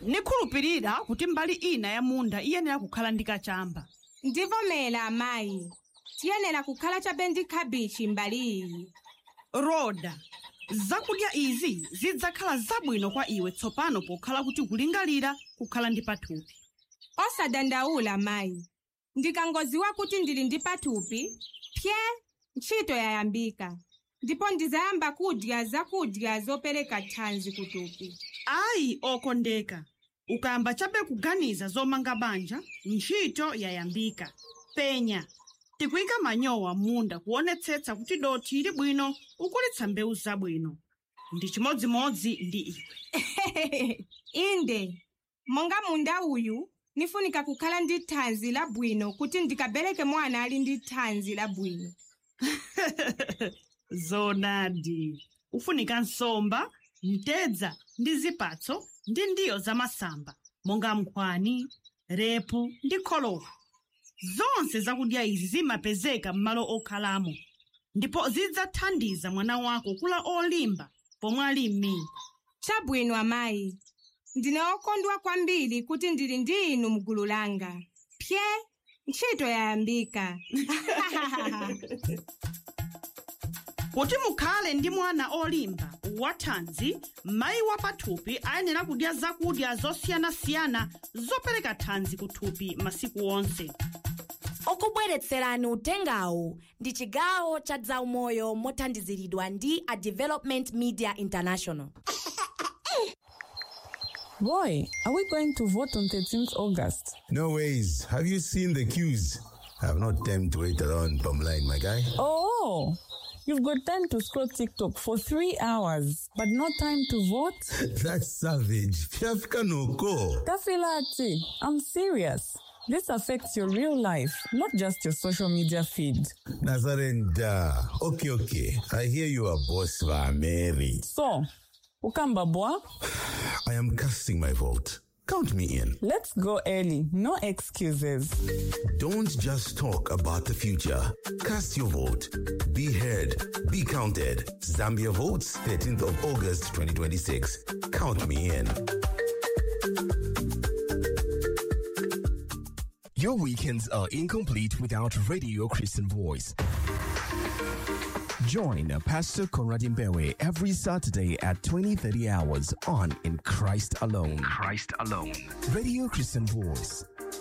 nikhulupirira kuti mbali ina ya munda iyenera kukhala ndi kachamba ndivomera amayi tiyenera kukhala chabe ndi khabichi mbali iyi roda zakudya izi zidzakhala zabwino kwa iwe tsopano pokhala kuti kulingalira kukhala ndi pathupi osadandaula mayi ndikangoziwa kuti ndili ndi pathupi pye ntchito yayambika ndipo ndizayamba kudya zakudya zopereka thanzi kuthupi ayi okondeka ukayamba chabe kuganiza zomanga banja ntchito yayambika penya tikuyika manyowa munda kuonetsetsa kuti dothi ili bwino ukulitsa mbewu zabwino ndi chimodzimodzi ndi iwe inde monga munda uyu nifunika kukhala ndi thanzi labwino kuti ndikabereke mwana ali ndi thanzi labwino zonadi ufunika nsomba mtedza ndi zipatso ndi ndiyo zamasamba monga nkhwani repu ndi kholowa zonse zakudya izi zimapezeka m'malo okhalamo ndipo zidzathandiza mwana wako kula olimba pomwe ali m'mimba chabwino amayi ndine okondwa kwambiri kuti ndili ndi inu mgulu langa pye ntchito yayambika kuti mukhale ndi mwana olimba wathanzi mayi wa pathupi ayenera kudya zakudya zosiyanasiyana zopereka thanzi kuthupi masiku onse okubweretserani utengawu ndi chigawo cha zaumoyo mothandiziridwa ndi a development media international Boy, are we going to vote on 13th August? No ways. Have you seen the queues? I have not time to wait around Bumline, my guy. Oh, you've got time to scroll TikTok for three hours, but no time to vote? That's savage. Piafika no ko. Kafilati, I'm serious. This affects your real life, not just your social media feed. Nazarenda. Okay, okay. I hear you are boss va Mary. So, Ukamba boy, I am casting my vote. Count me in. let's go early. No excuses. Don't just talk about the future. Cast your vote. Be heard. Be counted. Zambia votes 13th of August 2026. Count me in. Your weekends are incomplete without Radio Christian Voice. Join Pastor Conrad Mbewe every Saturday at 20:30 hours on In Christ Alone. Christ Alone. Radio Christian Voice,